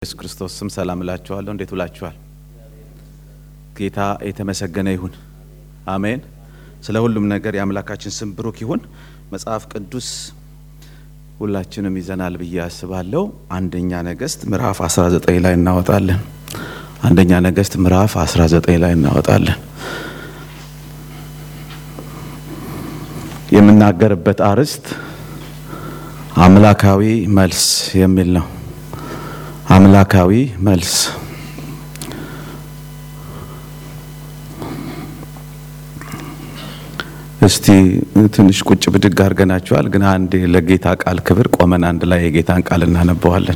ኢየሱስ ክርስቶስ ስም ሰላም እላችኋለሁ። እንዴት ውላችኋል? ጌታ የተመሰገነ ይሁን። አሜን። ስለ ሁሉም ነገር የአምላካችን ስም ብሩክ ይሁን። መጽሐፍ ቅዱስ ሁላችንም ይዘናል ብዬ አስባለሁ። አንደኛ ነገሥት ምዕራፍ 19 ላይ እናወጣለን። አንደኛ ነገሥት ምዕራፍ 19 ላይ እናወጣለን። የምናገርበት አርዕስት አምላካዊ መልስ የሚል ነው። አምላካዊ መልስ እስቲ ትንሽ ቁጭ ብድግ አድርገናቸዋል። ግን አንድ ለጌታ ቃል ክብር ቆመን አንድ ላይ የጌታን ቃል እናነበዋለን።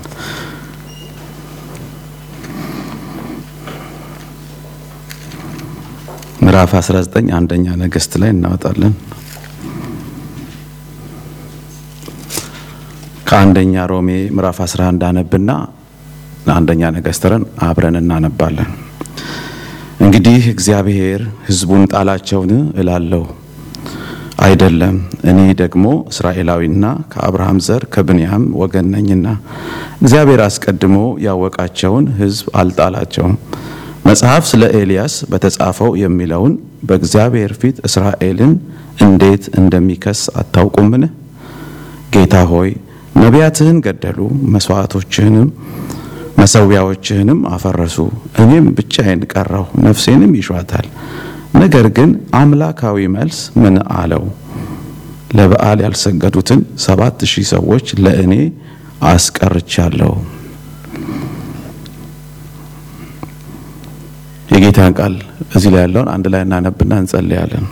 ምዕራፍ 19 አንደኛ ነገሥት ላይ እናወጣለን። ከአንደኛ ሮሜ ምዕራፍ 11 አነብና አንደኛ ነገሥትን አብረን እናነባለን። እንግዲህ እግዚአብሔር ሕዝቡን ጣላቸውን እላለሁ አይደለም፣ እኔ ደግሞ እስራኤላዊና ከአብርሃም ዘር ከብንያም ወገን ነኝና እግዚአብሔር አስቀድሞ ያወቃቸውን ሕዝብ አልጣላቸውም። መጽሐፍ ስለ ኤልያስ በተጻፈው የሚለውን በእግዚአብሔር ፊት እስራኤልን እንዴት እንደሚከስ አታውቁምን? ጌታ ሆይ ነቢያትህን ገደሉ፣ መስዋዕቶችህንም መሰዊያዎችህንም አፈረሱ። እኔም ብቻዬን ቀረሁ፣ ነፍሴንም ይሿታል። ነገር ግን አምላካዊ መልስ ምን አለው? ለበዓል ያልሰገዱትን ሰባት ሺህ ሰዎች ለእኔ አስቀርቻለሁ። የጌታን ቃል እዚህ ላይ ያለውን አንድ ላይ እናነብና እንጸልያለን።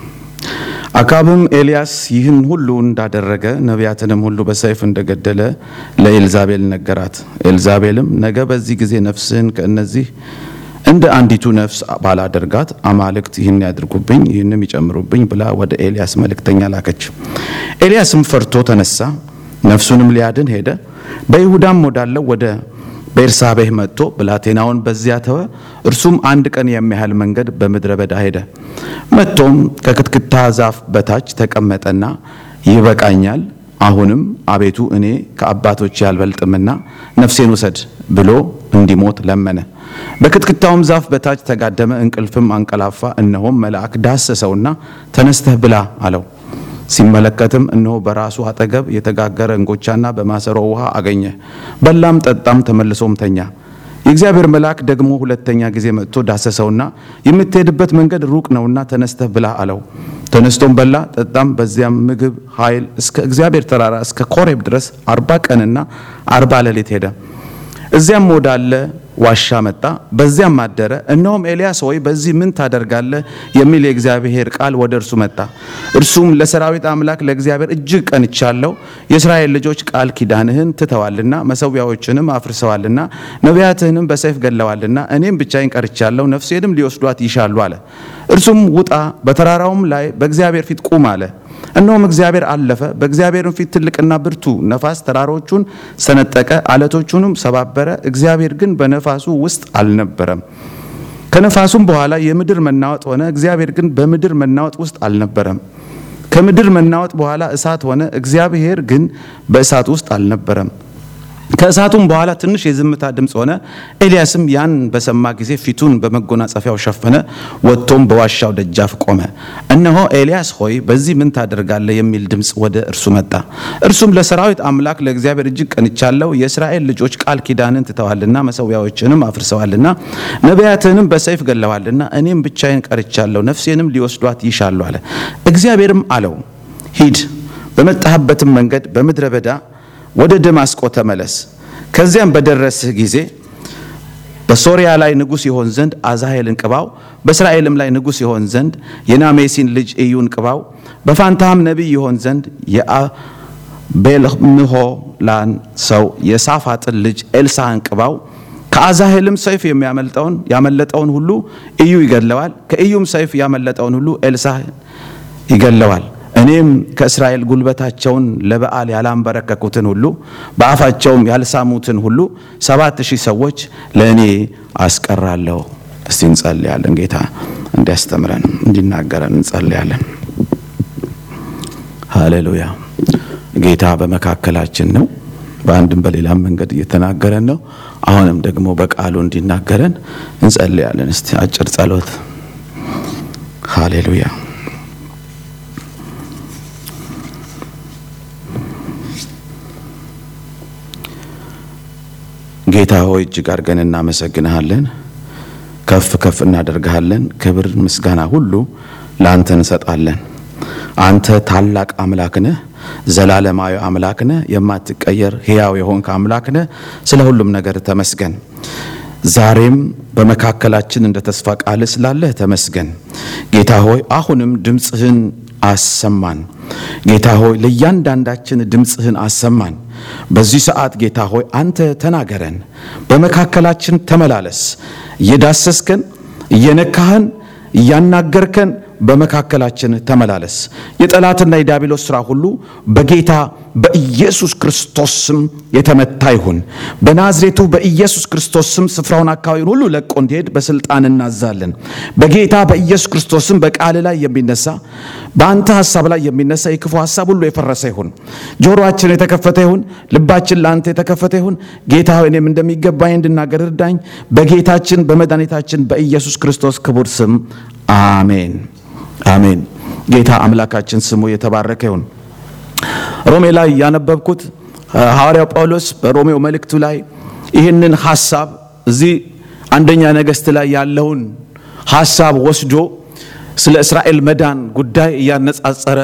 አካብም ኤልያስ ይህን ሁሉ እንዳደረገ ነቢያትንም ሁሉ በሰይፍ እንደገደለ ለኤልዛቤል ነገራት። ኤልዛቤልም ነገ በዚህ ጊዜ ነፍስህን ከእነዚህ እንደ አንዲቱ ነፍስ ባላደርጋት አማልክት ይህን ያድርጉብኝ ይህንም ይጨምሩብኝ ብላ ወደ ኤልያስ መልእክተኛ ላከች። ኤልያስም ፈርቶ ተነሳ፣ ነፍሱንም ሊያድን ሄደ። በይሁዳም ወዳለው ወደ ቤርሳቤህ መጥቶ ብላቴናውን በዚያ ተወ። እርሱም አንድ ቀን የሚያህል መንገድ በምድረ በዳ ሄደ። መጥቶም ከክትክታ ዛፍ በታች ተቀመጠና ይበቃኛል፣ አሁንም አቤቱ እኔ ከአባቶች ያልበልጥምና ነፍሴን ውሰድ ብሎ እንዲሞት ለመነ። በክትክታውም ዛፍ በታች ተጋደመ፣ እንቅልፍም አንቀላፋ። እነሆም መልአክ ዳሰሰውና ተነስተህ ብላ አለው። ሲመለከትም እነሆ በራሱ አጠገብ የተጋገረ እንጎቻና በማሰሮ ውሃ አገኘ። በላም ጠጣም፣ ተመልሶም ተኛ። የእግዚአብሔር መልአክ ደግሞ ሁለተኛ ጊዜ መጥቶ ዳሰሰውና የምትሄድበት መንገድ ሩቅ ነውና ተነስተህ ብላ አለው። ተነስቶም በላ ጠጣም። በዚያም ምግብ ኃይል እስከ እግዚአብሔር ተራራ እስከ ኮሬብ ድረስ አርባ ቀንና አርባ ሌሊት ሄደ። እዚያም ወዳለ ዋሻ መጣ፣ በዚያም አደረ። እነሆም ኤልያስ ሆይ በዚህ ምን ታደርጋለህ? የሚል የእግዚአብሔር ቃል ወደ እርሱ መጣ። እርሱም ለሰራዊት አምላክ ለእግዚአብሔር እጅግ ቀንቻለሁ። የእስራኤል ልጆች ቃል ኪዳንህን ትተዋልና፣ መሰዊያዎችንም አፍርሰዋልና፣ ነቢያትህንም በሰይፍ ገለዋልና፣ እኔም ብቻዬን ቀርቻለሁ፣ ነፍሴንም ሊወስዷት ይሻሉ አለ። እርሱም ውጣ፣ በተራራውም ላይ በእግዚአብሔር ፊት ቁም አለ። እነሆም እግዚአብሔር አለፈ። በእግዚአብሔርም ፊት ትልቅና ብርቱ ነፋስ ተራሮቹን ሰነጠቀ፣ አለቶቹንም ሰባበረ። እግዚአብሔር ግን በነፋሱ ውስጥ አልነበረም። ከነፋሱም በኋላ የምድር መናወጥ ሆነ። እግዚአብሔር ግን በምድር መናወጥ ውስጥ አልነበረም። ከምድር መናወጥ በኋላ እሳት ሆነ። እግዚአብሔር ግን በእሳት ውስጥ አልነበረም። ከእሳቱም በኋላ ትንሽ የዝምታ ድምፅ ሆነ። ኤልያስም ያን በሰማ ጊዜ ፊቱን በመጎናጸፊያው ሸፈነ፣ ወጥቶም በዋሻው ደጃፍ ቆመ። እነሆ ኤልያስ ሆይ በዚህ ምን ታደርጋለህ? የሚል ድምፅ ወደ እርሱ መጣ። እርሱም ለሰራዊት አምላክ ለእግዚአብሔር እጅግ ቀንቻለሁ። የእስራኤል ልጆች ቃል ኪዳንን ትተዋልና፣ መሰዊያዎችንም አፍርሰዋልና፣ ነቢያትንም በሰይፍ ገለዋልና፣ እኔም ብቻዬን ቀርቻለሁ፣ ነፍሴንም ሊወስዷት ይሻሉ አለ። እግዚአብሔርም አለው ሂድ፣ በመጣህበትም መንገድ በምድረ በዳ ወደ ደማስቆ ተመለስ። ከዚያም በደረስህ ጊዜ በሶርያ ላይ ንጉሥ ይሆን ዘንድ አዛሄልን ቅባው፣ በእስራኤልም ላይ ንጉሥ ይሆን ዘንድ የናሜሲን ልጅ ኢዩን ቅባው፣ በፋንታህም ነቢይ ይሆን ዘንድ የአቤልምሖላን ሰው የሳፋጥን ልጅ ኤልሳህን ቅባው። ከአዛሄልም ሰይፍ የሚያመልጠውን ያመለጠውን ሁሉ ኢዩ ይገድለዋል፣ ከኢዩም ሰይፍ ያመለጠውን ሁሉ ኤልሳህ ይገድለዋል። እኔም ከእስራኤል ጉልበታቸውን ለበዓል ያላንበረከኩትን ሁሉ በአፋቸውም ያልሳሙትን ሁሉ ሰባት ሺህ ሰዎች ለእኔ አስቀራለሁ። እስቲ እንጸልያለን። ጌታ እንዲያስተምረን እንዲናገረን እንጸልያለን። ሃሌሉያ። ጌታ በመካከላችን ነው። በአንድም በሌላም መንገድ እየተናገረን ነው። አሁንም ደግሞ በቃሉ እንዲናገረን እንጸልያለን። እስቲ አጭር ጸሎት። ሃሌሉያ። ጌታ ሆይ እጅግ አድርገን እናመሰግንሃለን፣ ከፍ ከፍ እናደርግሃለን። ክብር ምስጋና ሁሉ ለአንተ እንሰጣለን። አንተ ታላቅ አምላክ ነህ፣ ዘላለማዊ አምላክ ነህ፣ የማትቀየር ሕያው የሆንክ አምላክ ነህ። ስለ ሁሉም ነገር ተመስገን። ዛሬም በመካከላችን እንደ ተስፋ ቃልህ ስላለህ ተመስገን። ጌታ ሆይ አሁንም ድምፅህን አሰማን። ጌታ ሆይ ለእያንዳንዳችን ድምፅህን አሰማን። በዚህ ሰዓት ጌታ ሆይ አንተ ተናገረን፣ በመካከላችን ተመላለስ። እየዳሰስከን፣ እየነካህን፣ እያናገርከን በመካከላችን ተመላለስ። የጠላትና የዲያብሎስ ሥራ ሁሉ በጌታ በኢየሱስ ክርስቶስ ስም የተመታ ይሁን። በናዝሬቱ በኢየሱስ ክርስቶስ ስም ስፍራውን አካባቢውን ሁሉ ለቆ እንዲሄድ በስልጣን እናዛለን። በጌታ በኢየሱስ ክርስቶስ ስም በቃል ላይ የሚነሳ በአንተ ሀሳብ ላይ የሚነሳ የክፉ ሀሳብ ሁሉ የፈረሰ ይሁን። ጆሮአችን የተከፈተ ይሁን። ልባችን ለአንተ የተከፈተ ይሁን። ጌታ ሆይ እኔም እንደሚገባኝ እንድናገር እርዳኝ። በጌታችን በመድኃኒታችን በኢየሱስ ክርስቶስ ክቡር ስም አሜን። አሜን። ጌታ አምላካችን ስሙ የተባረከ ይሁን። ሮሜ ላይ ያነበብኩት ሐዋርያው ጳውሎስ በሮሜው መልእክቱ ላይ ይህንን ሐሳብ እዚህ አንደኛ ነገሥት ላይ ያለውን ሐሳብ ወስዶ ስለ እስራኤል መዳን ጉዳይ እያነጻጸረ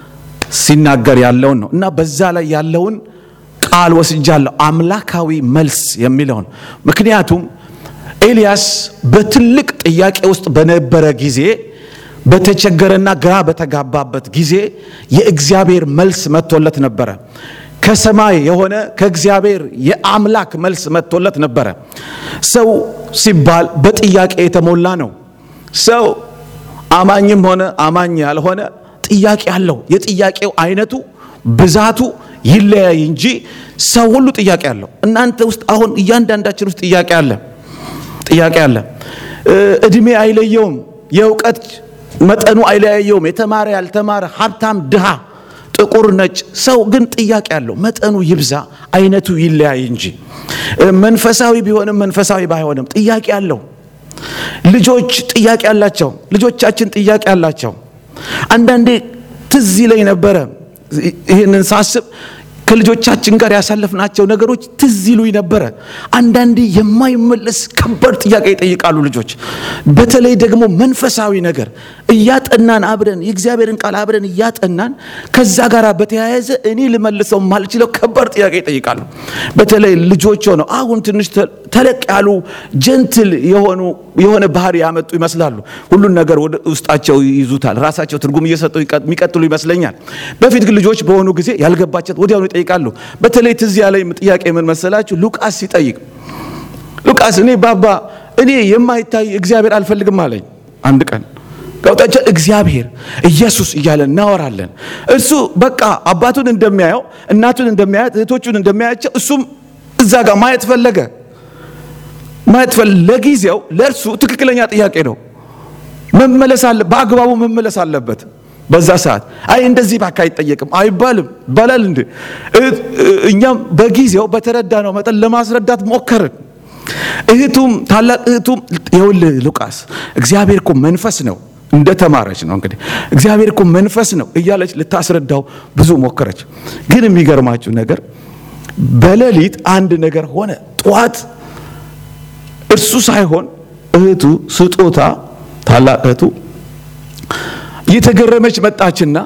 ሲናገር ያለውን ነው እና በዛ ላይ ያለውን ቃል ወስጃለሁ፣ አምላካዊ መልስ የሚለውን ምክንያቱም ኤልያስ በትልቅ ጥያቄ ውስጥ በነበረ ጊዜ በተቸገረና ግራ በተጋባበት ጊዜ የእግዚአብሔር መልስ መጥቶለት ነበረ። ከሰማይ የሆነ ከእግዚአብሔር የአምላክ መልስ መጥቶለት ነበረ። ሰው ሲባል በጥያቄ የተሞላ ነው። ሰው አማኝም ሆነ አማኝ ያልሆነ ጥያቄ አለው። የጥያቄው አይነቱ ብዛቱ ይለያይ እንጂ ሰው ሁሉ ጥያቄ አለው። እናንተ ውስጥ አሁን እያንዳንዳችን ውስጥ ጥያቄ አለ። ጥያቄ አለ። እድሜ አይለየውም። የእውቀት መጠኑ አይለያየውም። የተማረ ያልተማረ፣ ሀብታም ድሃ፣ ጥቁር ነጭ፣ ሰው ግን ጥያቄ አለው። መጠኑ ይብዛ አይነቱ ይለያይ እንጂ መንፈሳዊ ቢሆንም መንፈሳዊ ባይሆንም ጥያቄ አለው። ልጆች ጥያቄ አላቸው። ልጆቻችን ጥያቄ አላቸው። አንዳንዴ ትዝ ይለኝ ነበረ ይህንን ሳስብ ከልጆቻችን ጋር ያሳለፍናቸው ነገሮች ትዝ ይሉኝ ነበረ። አንዳንዴ የማይመለስ ከባድ ጥያቄ ይጠይቃሉ ልጆች። በተለይ ደግሞ መንፈሳዊ ነገር እያጠናን አብረን የእግዚአብሔርን ቃል አብረን እያጠናን ከዛ ጋር በተያያዘ እኔ ልመልሰው ማልችለው ከባድ ጥያቄ ይጠይቃሉ። በተለይ ልጆች ሆነው አሁን ትንሽ ተለቅ ያሉ ጀንትል የሆኑ የሆነ ባህሪ ያመጡ ይመስላሉ። ሁሉን ነገር ወደ ውስጣቸው ይይዙታል። ራሳቸው ትርጉም እየሰጡ የሚቀጥሉ ይመስለኛል። በፊት ግን ልጆች በሆኑ ጊዜ ያልገባቸው ወዲያውኑ ይጠይቃሉ። በተለይ ትዝ ያለኝ ጥያቄ ምን መሰላችሁ? ሉቃስ ሲጠይቅ ሉቃስ እኔ ባባ እኔ የማይታይ እግዚአብሔር አልፈልግም አለኝ። አንድ ቀን ከውጣቸው እግዚአብሔር ኢየሱስ እያለን እናወራለን። እሱ በቃ አባቱን እንደሚያየው እናቱን እንደሚያያት እህቶቹን እንደሚያያቸው እሱም እዛ ጋር ማየት ፈለገ ማየት ፈለገ። ለጊዜው ለእርሱ ትክክለኛ ጥያቄ ነው። መመለስ አለ በአግባቡ መመለስ አለበት። በዛ ሰዓት አይ እንደዚህ ባካ አይጠየቅም አይባልም ይባላል እንዴ? እኛም በጊዜው በተረዳነው መጠን ለማስረዳት ሞከርን። እህቱም ታላቅ እህቱም ይኸውልህ ሉቃስ እግዚአብሔር እኮ መንፈስ ነው እንደ ተማረች ነው እንግዲህ እግዚአብሔር እኮ መንፈስ ነው እያለች ልታስረዳው ብዙ ሞከረች። ግን የሚገርማችሁ ነገር በሌሊት አንድ ነገር ሆነ። ጠዋት እርሱ ሳይሆን እህቱ ስጦታ ታላቅ እህቱ እየተገረመች መጣችና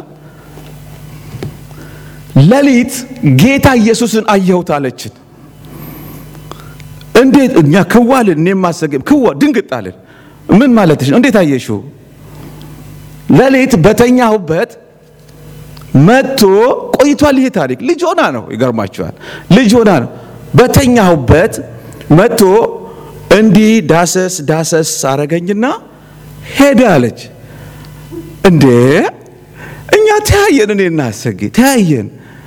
ሌሊት ጌታ ኢየሱስን አየሁት አለችን። እንዴት እኛ ክዋልን እኔ ማሰገም ክዋ ድንግጥ አለን። ምን ማለትሽ ነው? እንዴት አየሽው? ሌሊት በተኛሁበት መጥቶ ቆይቷል። ይሄ ታሪክ ልጅ ሆና ነው። ይገርማችኋል። ልጅ ሆና ነው። በተኛሁበት መጥቶ እንዲህ ዳሰስ ዳሰስ አረገኝና ሄደ አለች። እንዴ እኛ ተያየን፣ እኔ እናሰጌ ተያየን።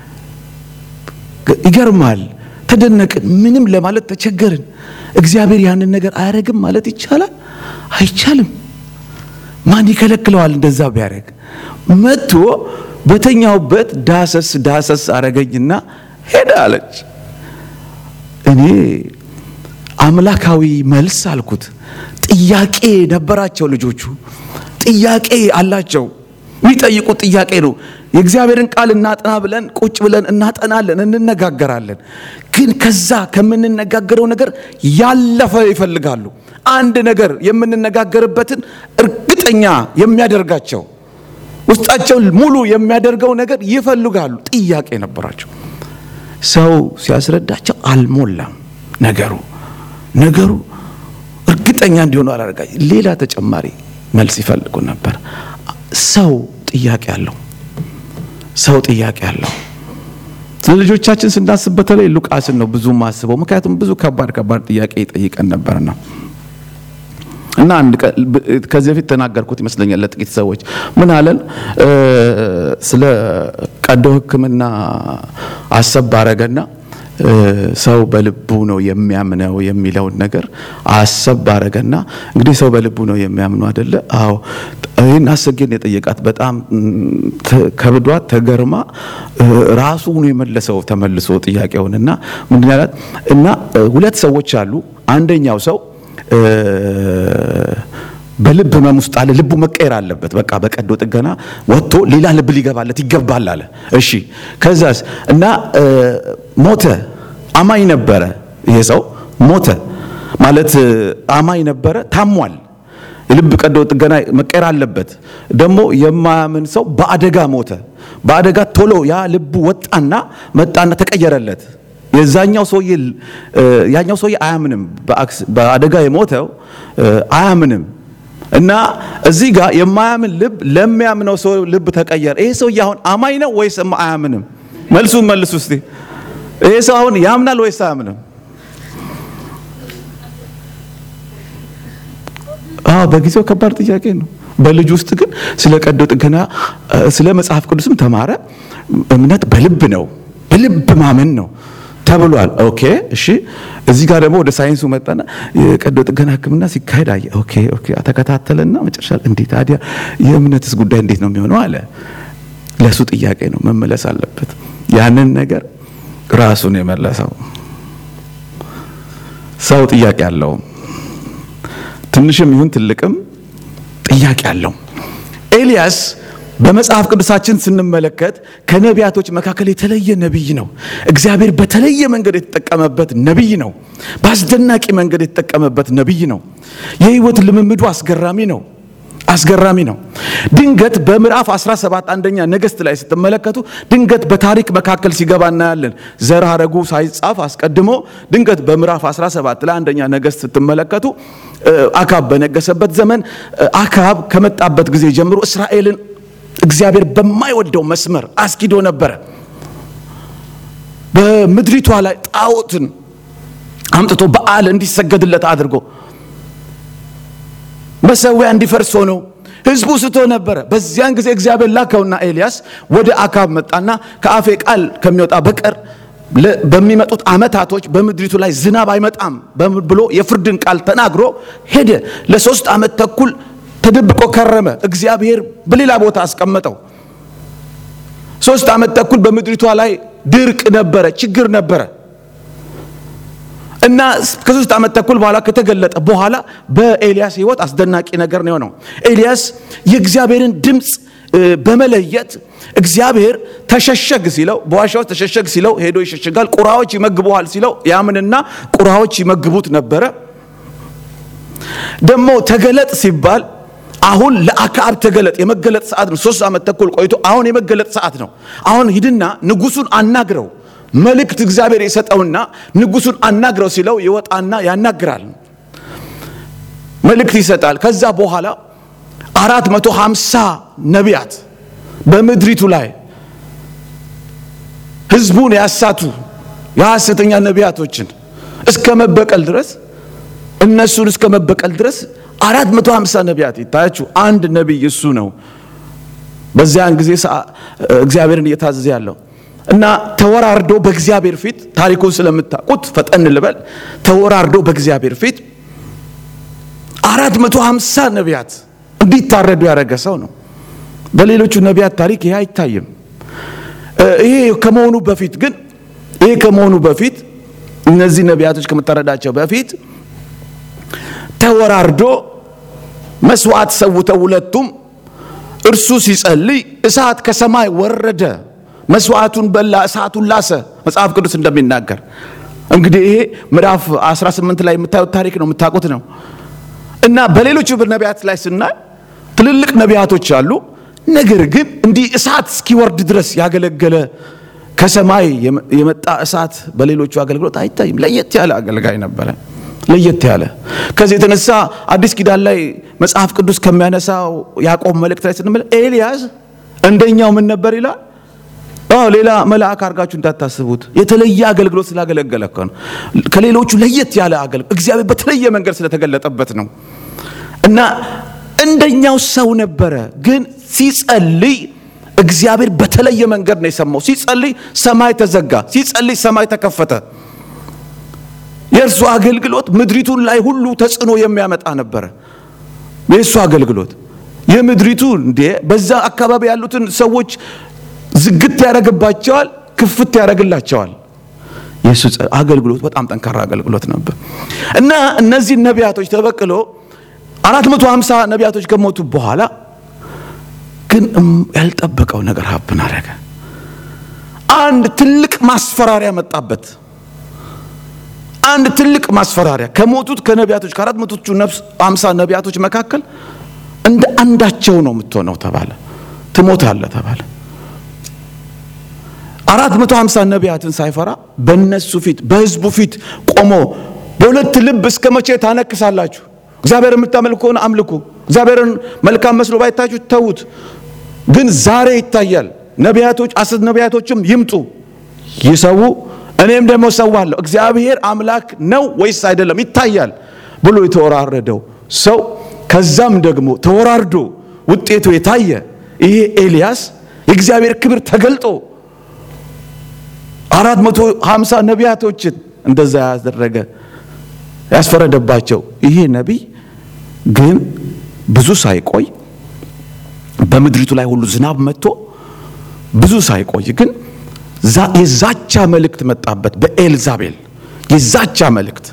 ይገርማል። ተደነቅን። ምንም ለማለት ተቸገርን። እግዚአብሔር ያንን ነገር አያደርግም ማለት ይቻላል? አይቻልም። ማን ይከለክለዋል? እንደዛ ቢያደርግ መጥቶ በተኛውበት ዳሰስ ዳሰስ አረገኝና ሄደ አለች። እኔ አምላካዊ መልስ አልኩት። ጥያቄ ነበራቸው ልጆቹ፣ ጥያቄ አላቸው። የሚጠይቁት ጥያቄ ነው። የእግዚአብሔርን ቃል እናጠና ብለን ቁጭ ብለን እናጠናለን፣ እንነጋገራለን። ግን ከዛ ከምንነጋገረው ነገር ያለፈ ይፈልጋሉ። አንድ ነገር የምንነጋገርበትን እርግጠኛ የሚያደርጋቸው ውስጣቸው ሙሉ የሚያደርገው ነገር ይፈልጋሉ። ጥያቄ ነበራቸው። ሰው ሲያስረዳቸው አልሞላም ነገሩ ነገሩ እርግጠኛ እንዲሆኑ አላደረጋ ሌላ ተጨማሪ መልስ ይፈልጉ ነበር። ሰው ጥያቄ አለው። ሰው ጥያቄ አለው። ስለ ልጆቻችን ስናስብ በተለይ ሉቃስን ነው ብዙ ማስበው፣ ምክንያቱም ብዙ ከባድ ከባድ ጥያቄ ይጠይቀን ነበርና እና አንድ ከዚህ በፊት ተናገርኩት ይመስለኛል ለጥቂት ሰዎች ምን አለን ስለ ቀዶ ሕክምና አሰብ ባረገና ሰው በልቡ ነው የሚያምነው የሚለውን ነገር አሰብ ባረገና እንግዲህ ሰው በልቡ ነው የሚያምነው አይደለ? አዎ። ይህን አሰጌን የጠየቃት በጣም ከብዷት ተገርማ ራሱ ነው የመለሰው ተመልሶ ጥያቄውን እና ምንድን ያላት እና ሁለት ሰዎች አሉ። አንደኛው ሰው በልብ ህመም ውስጥ አለ። ልቡ መቀየር አለበት። በቃ በቀዶ ጥገና ወጥቶ ሌላ ልብ ሊገባለት ይገባል አለ። እሺ ከዛስ እና ሞተ። አማኝ ነበረ። ይሄ ሰው ሞተ ማለት አማኝ ነበረ፣ ታሟል። የልብ ቀዶ ጥገና መቀየር አለበት። ደግሞ የማያምን ሰው በአደጋ ሞተ። በአደጋ ቶሎ ያ ልቡ ወጣና መጣና ተቀየረለት። የዛኛው ሰውዬ ያኛው ሰውዬ አያምንም። በአደጋ የሞተው አያምንም እና እዚህ ጋር የማያምን ልብ ለሚያምነው ሰው ልብ ተቀየረ። ይሄ ሰውዬ አሁን አማኝ ነው ወይስ አያምንም? መልሱን መልሱ እስቲ። ይሄ ሰው አሁን ያምናል ወይስ አያምንም? አዎ፣ በጊዜው ከባድ ጥያቄ ነው። በልጅ ውስጥ ግን ስለ ቀዶ ጥገና ስለ መጽሐፍ ቅዱስም ተማረ። እምነት በልብ ነው፣ በልብ ማመን ነው ተብሏል። ኦኬ እሺ። እዚህ ጋር ደግሞ ወደ ሳይንሱ መጣና የቀዶ ጥገና ሕክምና ሲካሄድ አየ። ኦኬ ኦኬ፣ ተከታተለና መጨረሻ እንዴት ታዲያ የእምነትስ ጉዳይ እንዴት ነው የሚሆነው አለ። ለሱ ጥያቄ ነው መመለስ አለበት። ያንን ነገር ራሱን የመለሰው ሰው ጥያቄ አለው። ትንሽም ይሁን ትልቅም ጥያቄ አለው። ኤልያስ በመጽሐፍ ቅዱሳችን ስንመለከት ከነቢያቶች መካከል የተለየ ነቢይ ነው። እግዚአብሔር በተለየ መንገድ የተጠቀመበት ነቢይ ነው። በአስደናቂ መንገድ የተጠቀመበት ነቢይ ነው። የህይወት ልምምዱ አስገራሚ ነው። አስገራሚ ነው። ድንገት በምዕራፍ 17 አንደኛ ነገሥት ላይ ስትመለከቱ ድንገት በታሪክ መካከል ሲገባ እናያለን። ዘር ሐረጉ ሳይጻፍ አስቀድሞ ድንገት በምዕራፍ 17 ላይ አንደኛ ነገሥት ስትመለከቱ አካብ በነገሰበት ዘመን አካብ ከመጣበት ጊዜ ጀምሮ እስራኤልን እግዚአብሔር በማይወደው መስመር አስኪዶ ነበረ። በምድሪቷ ላይ ጣዖትን አምጥቶ በዓል እንዲሰገድለት አድርጎ መሰዊያ እንዲፈርስ ሆኖ ህዝቡ ስቶ ነበረ። በዚያን ጊዜ እግዚአብሔር ላከውና ኤልያስ ወደ አካብ መጣና ከአፌ ቃል ከሚወጣ በቀር በሚመጡት ዓመታቶች በምድሪቱ ላይ ዝናብ አይመጣም ብሎ የፍርድን ቃል ተናግሮ ሄደ። ለሶስት ዓመት ተኩል ተደብቆ ከረመ። እግዚአብሔር በሌላ ቦታ አስቀመጠው። ሶስት ዓመት ተኩል በምድሪቷ ላይ ድርቅ ነበረ፣ ችግር ነበረ እና ከሶስት ዓመት ተኩል በኋላ ከተገለጠ በኋላ በኤልያስ ህይወት አስደናቂ ነገር ነው የሆነው። ኤልያስ የእግዚአብሔርን ድምፅ በመለየት እግዚአብሔር ተሸሸግ ሲለው በዋሻ ውስጥ ተሸሸግ ሲለው ሄዶ ይሸሸጋል። ቁራዎች ይመግቡሃል ሲለው ያምንና ቁራዎች ይመግቡት ነበረ። ደግሞ ተገለጥ ሲባል አሁን ለአክዓብ ተገለጥ፣ የመገለጥ ሰዓት ነው። ሶስት ዓመት ተኩል ቆይቶ አሁን የመገለጥ ሰዓት ነው። አሁን ሂድና ንጉሱን አናግረው መልእክት እግዚአብሔር የሰጠውና ንጉሱን አናግረው ሲለው ይወጣና ያናግራል፣ መልእክት ይሰጣል። ከዛ በኋላ አራት መቶ ሃምሳ ነቢያት በምድሪቱ ላይ ህዝቡን ያሳቱ የሐሰተኛ ነቢያቶችን እስከ መበቀል ድረስ እነሱን እስከ መበቀል ድረስ አራት መቶ ሃምሳ ነቢያት ይታያችሁ። አንድ ነቢይ እሱ ነው በዚያን ጊዜ እግዚአብሔርን እየታዘዘ ያለው እና ተወራርዶ በእግዚአብሔር ፊት ታሪኩን ስለምታውቁት ፈጠን ልበል። ተወራርዶ በእግዚአብሔር ፊት አራት መቶ ሃምሳ ነቢያት እንዲታረዱ ያደረገ ሰው ነው። በሌሎቹ ነቢያት ታሪክ ይሄ አይታይም። ይሄ ከመሆኑ በፊት ግን ይሄ ከመሆኑ በፊት እነዚህ ነቢያቶች ከመታረዳቸው በፊት ተወራርዶ መስዋዕት ሰውተው ሁለቱም እርሱ ሲጸልይ እሳት ከሰማይ ወረደ፣ መስዋዕቱን በላ፣ እሳቱን ላሰ። መጽሐፍ ቅዱስ እንደሚናገር እንግዲህ ይሄ ምዕራፍ 18 ላይ የምታዩት ታሪክ ነው፣ የምታውቁት ነው። እና በሌሎች ነቢያት ላይ ስናይ ትልልቅ ነቢያቶች አሉ። ነገር ግን እንዲህ እሳት እስኪወርድ ድረስ ያገለገለ ከሰማይ የመጣ እሳት በሌሎቹ አገልግሎት አይታይም። ለየት ያለ አገልጋይ ነበረ። ለየት ያለ ከዚህ የተነሳ አዲስ ኪዳን ላይ መጽሐፍ ቅዱስ ከሚያነሳው ያዕቆብ መልእክት ላይ ስንመለ ኤልያስ እንደኛው ምን ነበር ይላል። አዎ ሌላ መልአክ አድርጋችሁ እንዳታስቡት የተለየ አገልግሎት ስላገለገለ እኮ ነው። ከሌሎቹ ለየት ያለ አገልግሎት እግዚአብሔር በተለየ መንገድ ስለተገለጠበት ነው። እና እንደኛው ሰው ነበረ፣ ግን ሲጸልይ እግዚአብሔር በተለየ መንገድ ነው የሰማው። ሲጸልይ ሰማይ ተዘጋ፣ ሲጸልይ ሰማይ ተከፈተ። የእርሱ አገልግሎት ምድሪቱን ላይ ሁሉ ተጽዕኖ የሚያመጣ ነበረ። የእሱ አገልግሎት የምድሪቱ እንዴ በዛ አካባቢ ያሉትን ሰዎች ዝግት ያደረግባቸዋል፣ ክፍት ያደረግላቸዋል። የእሱ አገልግሎት በጣም ጠንካራ አገልግሎት ነበር እና እነዚህ ነቢያቶች ተበቅሎ አራት መቶ ሀምሳ ነቢያቶች ከሞቱ በኋላ ግን ያልጠበቀው ነገር ሀብን አደረገ። አንድ ትልቅ ማስፈራሪያ መጣበት። አንድ ትልቅ ማስፈራሪያ ከሞቱት ከነቢያቶች ከአራት መቶቹ ሀምሳ ነቢያቶች መካከል እንደ አንዳቸው ነው የምትሆነው ተባለ። ትሞታለህ ተባለ። አራት መቶ ሀምሳ ነቢያትን ሳይፈራ በእነሱ ፊት በህዝቡ ፊት ቆሞ በሁለት ልብ እስከ መቼ ታነክሳላችሁ? እግዚአብሔር የምታመልኩ ከሆነ አምልኩ። እግዚአብሔርን መልካም መስሎ ባይታችሁ ተዉት። ግን ዛሬ ይታያል። ነቢያቶች አስር ነቢያቶችም ይምጡ ይሰዉ፣ እኔም ደግሞ ሰዋለሁ። እግዚአብሔር አምላክ ነው ወይስ አይደለም ይታያል ብሎ የተወራረደው ሰው ከዛም ደግሞ ተወራርዶ ውጤቱ የታየ ይሄ ኤልያስ የእግዚአብሔር ክብር ተገልጦ አራት መቶ ሀምሳ ነቢያቶችን እንደዛ ያደረገ ያስፈረደባቸው ይሄ ነቢይ ግን ብዙ ሳይቆይ በምድሪቱ ላይ ሁሉ ዝናብ መጥቶ ብዙ ሳይቆይ ግን የዛቻ መልእክት መጣበት በኤልዛቤል የዛቻ መልእክት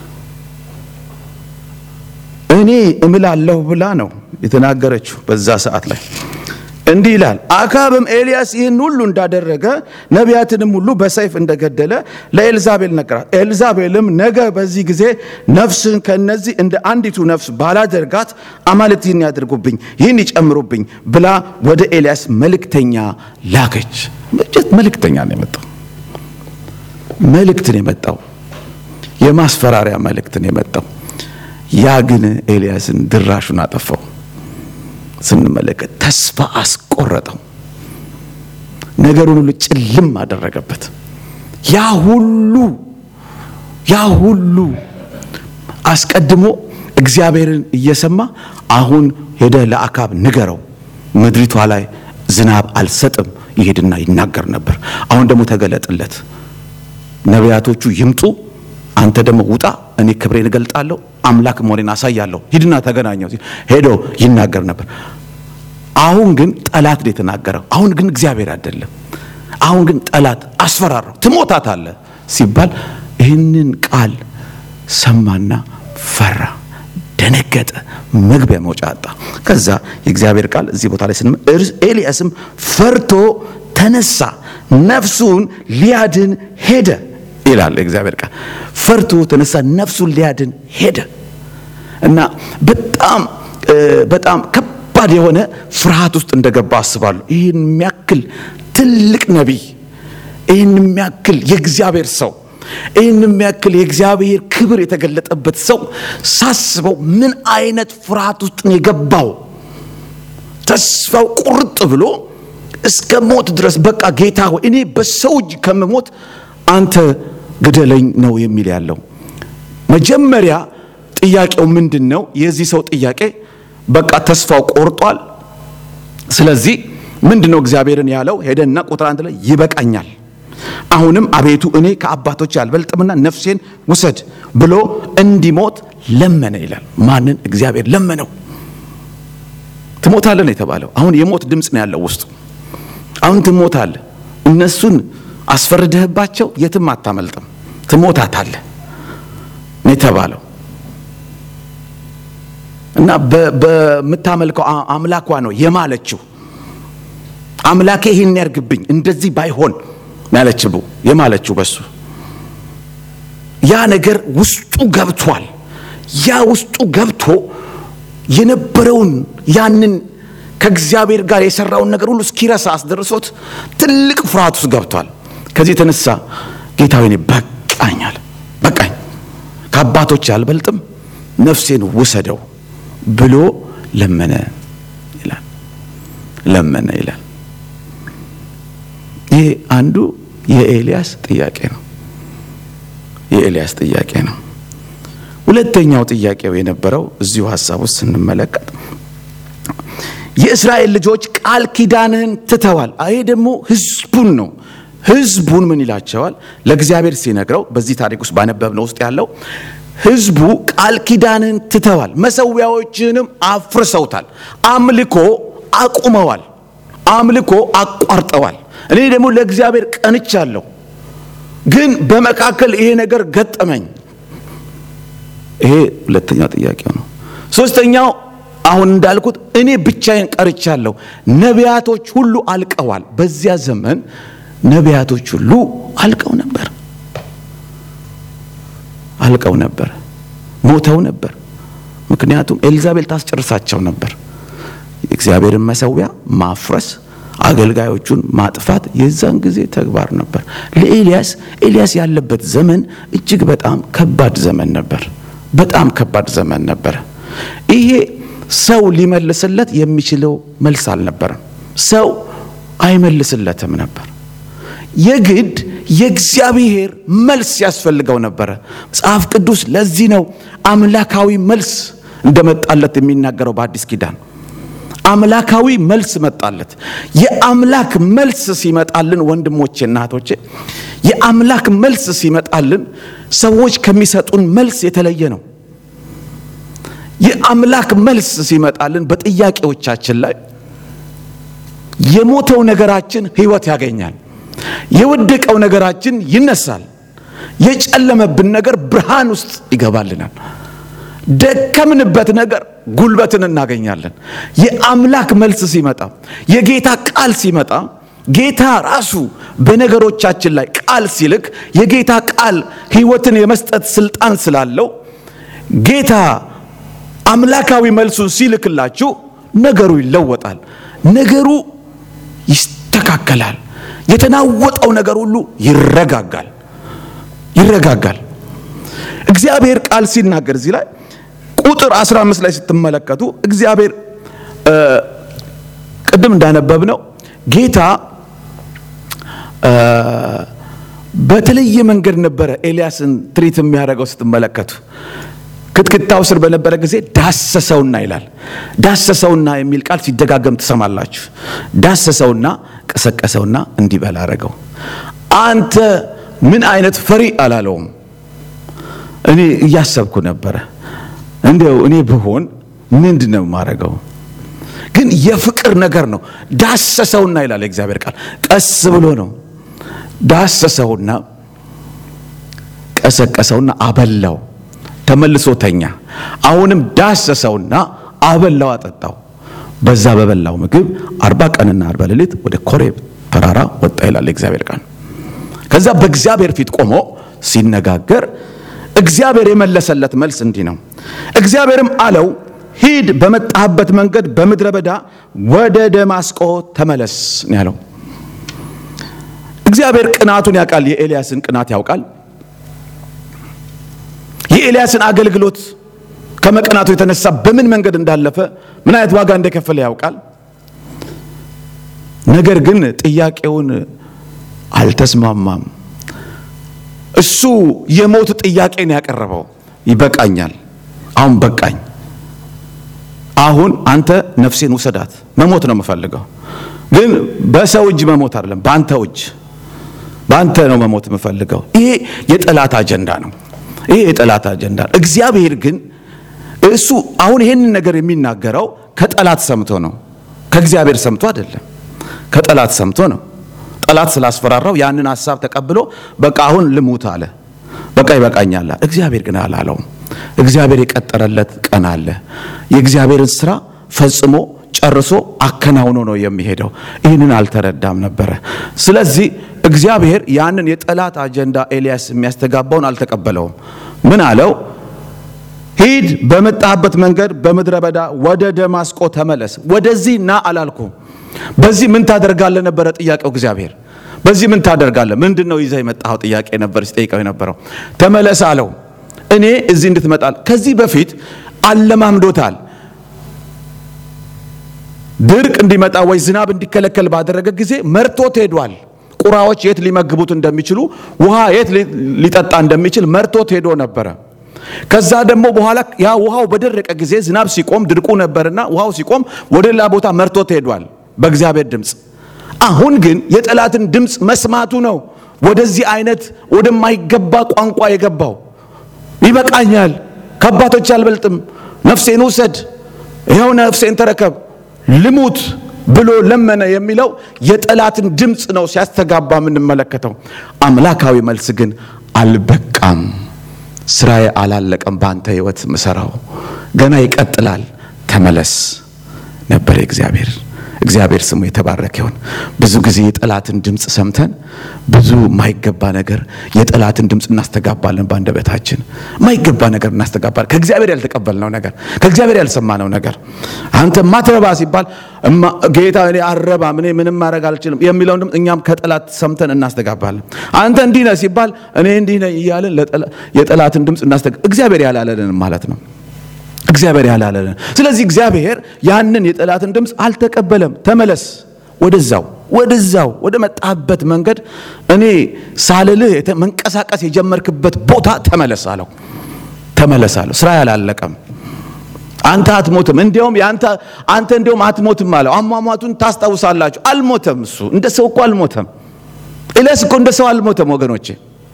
እኔ እምላለሁ ብላ ነው የተናገረችው በዛ ሰዓት ላይ እንዲህ ይላል። አካብም ኤልያስ ይህን ሁሉ እንዳደረገ ነቢያትንም ሁሉ በሰይፍ እንደገደለ ለኤልዛቤል ነገራት። ኤልዛቤልም ነገ በዚህ ጊዜ ነፍስህን ከእነዚህ እንደ አንዲቱ ነፍስ ባላደርጋት አማልክት ይህን ያድርጉብኝ፣ ይህን ይጨምሩብኝ ብላ ወደ ኤልያስ መልእክተኛ ላከች። መልእክተኛ ነው የመጣው። መልእክት ነው የመጣው። የማስፈራሪያ መልእክት ነው የመጣው። ያ ግን ኤልያስን ድራሹን አጠፋው። ስንመለከት ተስፋ አስቆረጠው። ነገሩን ሁሉ ጭልም አደረገበት። ያ ሁሉ ያ ሁሉ አስቀድሞ እግዚአብሔርን እየሰማ አሁን ሄደ ለአካብ ንገረው፣ ምድሪቷ ላይ ዝናብ አልሰጥም ይሄድና ይናገር ነበር። አሁን ደግሞ ተገለጥለት፣ ነቢያቶቹ ይምጡ፣ አንተ ደግሞ ውጣ፣ እኔ ክብሬን እገልጣለሁ፣ አምላክ መሆኔን አሳያለሁ፣ ሂድና ተገናኘው ሲል ሄዶ ይናገር ነበር። አሁን ግን ጠላት ነው የተናገረው። አሁን ግን እግዚአብሔር አይደለም። አሁን ግን ጠላት አስፈራራው፣ ትሞታታለህ ሲባል ይህንን ቃል ሰማና ፈራ፣ ደነገጠ፣ መግቢያ መውጫ አጣ። ከዛ የእግዚአብሔር ቃል እዚህ ቦታ ላይ ስንም ኤልያስም ፈርቶ ተነሳ፣ ነፍሱን ሊያድን ሄደ ይላል የእግዚአብሔር ቃል። ፈርቶ ተነሳ፣ ነፍሱን ሊያድን ሄደ እና በጣም በጣም ከባድ የሆነ ፍርሃት ውስጥ እንደገባ አስባለሁ። ይህን የሚያክል ትልቅ ነቢይ፣ ይህን የሚያክል የእግዚአብሔር ሰው፣ ይህን የሚያክል የእግዚአብሔር ክብር የተገለጠበት ሰው ሳስበው ምን አይነት ፍርሃት ውስጥ ነው የገባው? ተስፋው ቁርጥ ብሎ እስከ ሞት ድረስ በቃ ጌታ ሆይ እኔ በሰው እጅ ከምሞት አንተ ግደለኝ ነው የሚል ያለው። መጀመሪያ ጥያቄው ምንድን ነው? የዚህ ሰው ጥያቄ በቃ ተስፋው ቆርጧል። ስለዚህ ምንድን ነው እግዚአብሔርን ያለው? ሄደና ቁጥር አንድ ላይ ይበቃኛል፣ አሁንም አቤቱ እኔ ከአባቶች አልበልጥምና ነፍሴን ውሰድ ብሎ እንዲሞት ለመነ ይላል። ማንን? እግዚአብሔር ለመነው። ትሞታለህ ነው የተባለው። አሁን የሞት ድምፅ ነው ያለው ውስጡ። አሁን ትሞታለህ። እነሱን አስፈርደህባቸው የትም አታመልጥም፣ ትሞታታለህ ነው የተባለው። እና በምታመልከው አምላኳ ነው የማለችው። አምላኬ ይህን ያርግብኝ እንደዚህ ባይሆን ያለችው የማለችው በሱ ያ ነገር ውስጡ ገብቷል። ያ ውስጡ ገብቶ የነበረውን ያንን ከእግዚአብሔር ጋር የሰራውን ነገር ሁሉ እስኪረሳ አስደርሶት ትልቅ ፍርሃት ውስጥ ገብቷል። ከዚህ የተነሳ ጌታ ሆይ እኔ በቃኛል፣ በቃኝ፣ ከአባቶች አልበልጥም፣ ነፍሴን ውሰደው ብሎ ለመነ ይላል። ለመነ ይላል። ይህ አንዱ የኤልያስ ጥያቄ ነው። የኤልያስ ጥያቄ ነው። ሁለተኛው ጥያቄው የነበረው እዚሁ ሀሳብ ውስጥ ስንመለከት የእስራኤል ልጆች ቃል ኪዳንህን ትተዋል። ይሄ ደግሞ ህዝቡን ነው። ህዝቡን ምን ይላቸዋል? ለእግዚአብሔር ሲነግረው በዚህ ታሪክ ውስጥ ባነበብነው ውስጥ ያለው ህዝቡ ቃል ኪዳንህን ትተዋል፣ መሰዊያዎችህንም አፍርሰውታል፣ አምልኮ አቁመዋል፣ አምልኮ አቋርጠዋል። እኔ ደግሞ ለእግዚአብሔር ቀንቻለሁ፣ ግን በመካከል ይሄ ነገር ገጠመኝ። ይሄ ሁለተኛው ጥያቄው ነው። ሶስተኛው አሁን እንዳልኩት እኔ ብቻዬን ቀርቻለሁ፣ ነቢያቶች ሁሉ አልቀዋል። በዚያ ዘመን ነቢያቶች ሁሉ አልቀው ነበር፣ አልቀው ነበር፣ ሞተው ነበር። ምክንያቱም ኤልዛቤል ታስጨርሳቸው ነበር። የእግዚአብሔርን መሰዊያ ማፍረስ፣ አገልጋዮቹን ማጥፋት የዛን ጊዜ ተግባር ነበር። ለኤልያስ ኤልያስ ያለበት ዘመን እጅግ በጣም ከባድ ዘመን ነበር። በጣም ከባድ ዘመን ነበረ። ይሄ ሰው ሊመልስለት የሚችለው መልስ አልነበረም። ሰው አይመልስለትም ነበር። የግድ የእግዚአብሔር መልስ ያስፈልገው ነበረ። መጽሐፍ ቅዱስ ለዚህ ነው አምላካዊ መልስ እንደመጣለት የሚናገረው በአዲስ ኪዳን አምላካዊ መልስ መጣለት። የአምላክ መልስ ሲመጣልን ወንድሞቼ እና እህቶቼ፣ የአምላክ መልስ ሲመጣልን ሰዎች ከሚሰጡን መልስ የተለየ ነው። የአምላክ መልስ ሲመጣልን በጥያቄዎቻችን ላይ የሞተው ነገራችን ሕይወት ያገኛል። የወደቀው ነገራችን ይነሳል። የጨለመብን ነገር ብርሃን ውስጥ ይገባልናል። ደከምንበት ነገር ጉልበትን እናገኛለን። የአምላክ መልስ ሲመጣ፣ የጌታ ቃል ሲመጣ፣ ጌታ ራሱ በነገሮቻችን ላይ ቃል ሲልክ የጌታ ቃል ሕይወትን የመስጠት ስልጣን ስላለው ጌታ አምላካዊ መልሱን ሲልክላችሁ ነገሩ ይለወጣል። ነገሩ ይስተካከላል። የተናወጠው ነገር ሁሉ ይረጋጋል ይረጋጋል። እግዚአብሔር ቃል ሲናገር እዚህ ላይ ቁጥር 15 ላይ ስትመለከቱ እግዚአብሔር ቅድም እንዳነበብ ነው ጌታ በተለየ መንገድ ነበረ ኤልያስን ትሪት የሚያደርገው ስትመለከቱ ክትክታው ስር በነበረ ጊዜ ዳሰሰውና ይላል። ዳሰሰውና የሚል ቃል ሲደጋገም ትሰማላችሁ። ዳሰሰውና ቀሰቀሰውና እንዲበላ አረገው። አንተ ምን አይነት ፈሪ አላለውም። እኔ እያሰብኩ ነበረ እንዲያው እኔ ብሆን ምንድን ነው የማደርገው? ግን የፍቅር ነገር ነው። ዳሰሰውና ይላል የእግዚአብሔር ቃል። ቀስ ብሎ ነው ዳሰሰውና ቀሰቀሰውና አበላው። ተመልሶ ተኛ። አሁንም ዳሰሰውና አበላው፣ አጠጣው። በዛ በበላው ምግብ አርባ ቀንና አርባ ሌሊት ወደ ኮሬብ ተራራ ወጣ ይላል የእግዚአብሔር ቃል። ከዛ በእግዚአብሔር ፊት ቆሞ ሲነጋገር እግዚአብሔር የመለሰለት መልስ እንዲህ ነው። እግዚአብሔርም አለው ሂድ፣ በመጣህበት መንገድ በምድረ በዳ ወደ ደማስቆ ተመለስ ነው ያለው። እግዚአብሔር ቅናቱን ያውቃል። የኤልያስን ቅናት ያውቃል። የኤልያስን አገልግሎት ከመቅናቱ የተነሳ በምን መንገድ እንዳለፈ ምን አይነት ዋጋ እንደከፈለ ያውቃል። ነገር ግን ጥያቄውን አልተስማማም። እሱ የሞት ጥያቄን ያቀረበው ይበቃኛል፣ አሁን በቃኝ፣ አሁን አንተ ነፍሴን ውሰዳት፣ መሞት ነው የምፈልገው። ግን በሰው እጅ መሞት አይደለም፣ በአንተ እጅ፣ በአንተ ነው መሞት የምፈልገው። ይሄ የጠላት አጀንዳ ነው። ይሄ የጠላት አጀንዳ ነው። እግዚአብሔር ግን እሱ አሁን ይሄንን ነገር የሚናገረው ከጠላት ሰምቶ ነው፣ ከእግዚአብሔር ሰምቶ አይደለም። ከጠላት ሰምቶ ነው። ጠላት ስላስፈራራው ያንን ሀሳብ ተቀብሎ በቃ አሁን ልሙት አለ። በቃ ይበቃኛል። እግዚአብሔር ግን አላለውም። እግዚአብሔር የቀጠረለት ቀን አለ። የእግዚአብሔርን ስራ ፈጽሞ ጨርሶ አከናውኖ ነው የሚሄደው። ይህንን አልተረዳም ነበረ። ስለዚህ እግዚአብሔር ያንን የጠላት አጀንዳ ኤልያስ የሚያስተጋባውን አልተቀበለውም። ምን አለው? ሂድ፣ በመጣህበት መንገድ በምድረ በዳ ወደ ደማስቆ ተመለስ። ወደዚህ ና አላልኩም። በዚህ ምን ታደርጋለህ ነበረ ጥያቄው። እግዚአብሔር በዚህ ምን ታደርጋለህ? ምንድን ነው ይዘህ የመጣኸው ጥያቄ ነበር ሲጠይቀው የነበረው። ተመለስ አለው። እኔ እዚህ እንድትመጣል ከዚህ በፊት አለማምዶታል። ድርቅ እንዲመጣ ወይ ዝናብ እንዲከለከል ባደረገ ጊዜ መርቶት ሄዷል። ቁራዎች የት ሊመግቡት እንደሚችሉ፣ ውሃ የት ሊጠጣ እንደሚችል መርቶት ሄዶ ነበረ። ከዛ ደግሞ በኋላ ያ ውሃው በደረቀ ጊዜ ዝናብ ሲቆም ድርቁ ነበርና ውሃው ሲቆም ወደ ሌላ ቦታ መርቶት ሄዷል በእግዚአብሔር ድምፅ። አሁን ግን የጠላትን ድምፅ መስማቱ ነው ወደዚህ አይነት ወደማይገባ ቋንቋ የገባው። ይበቃኛል፣ ከአባቶች አልበልጥም፣ ነፍሴን ውሰድ፣ ይኸው ነፍሴን ተረከብ፣ ልሙት ብሎ ለመነ የሚለው የጠላትን ድምፅ ነው ሲያስተጋባ የምንመለከተው። አምላካዊ መልስ ግን አልበቃም፣ ስራዬ አላለቀም፣ በአንተ ህይወት ምሰራው ገና ይቀጥላል፣ ተመለስ ነበር እግዚአብሔር እግዚአብሔር ስሙ የተባረከ ይሁን። ብዙ ጊዜ የጠላትን ድምፅ ሰምተን ብዙ ማይገባ ነገር የጠላትን ድምፅ እናስተጋባለን። በአንደበታችን ማይገባ ነገር እናስተጋባለን። ከእግዚአብሔር ያልተቀበልነው ነገር፣ ከእግዚአብሔር ያልሰማነው ነገር አንተ ማትረባ ሲባል ጌታ እኔ አረባም እኔ ምንም ማድረግ አልችልም የሚለውን ድምፅ እኛም ከጠላት ሰምተን እናስተጋባለን። አንተ እንዲህ ነህ ሲባል እኔ እንዲህ ነህ እያለን የጠላትን ድምፅ እናስተጋ እግዚአብሔር ያላለንን ማለት ነው እግዚአብሔር ያላለንን። ስለዚህ እግዚአብሔር ያንን የጠላትን ድምፅ አልተቀበለም። ተመለስ፣ ወደዛው ወደዛው ወደ መጣህበት መንገድ እኔ ሳልልህ መንቀሳቀስ የጀመርክበት ቦታ ተመለስ አለው። ተመለስ አለው። ስራ ያላለቀም አንተ አትሞትም። እንዲያውም ያንተ አንተ እንዲያውም አትሞትም አለው። አሟሟቱን ታስታውሳላችሁ። አልሞተም። እሱ እንደ ሰው እኮ አልሞተም። ኤልያስ እኮ እንደ ሰው አልሞተም ወገኖቼ።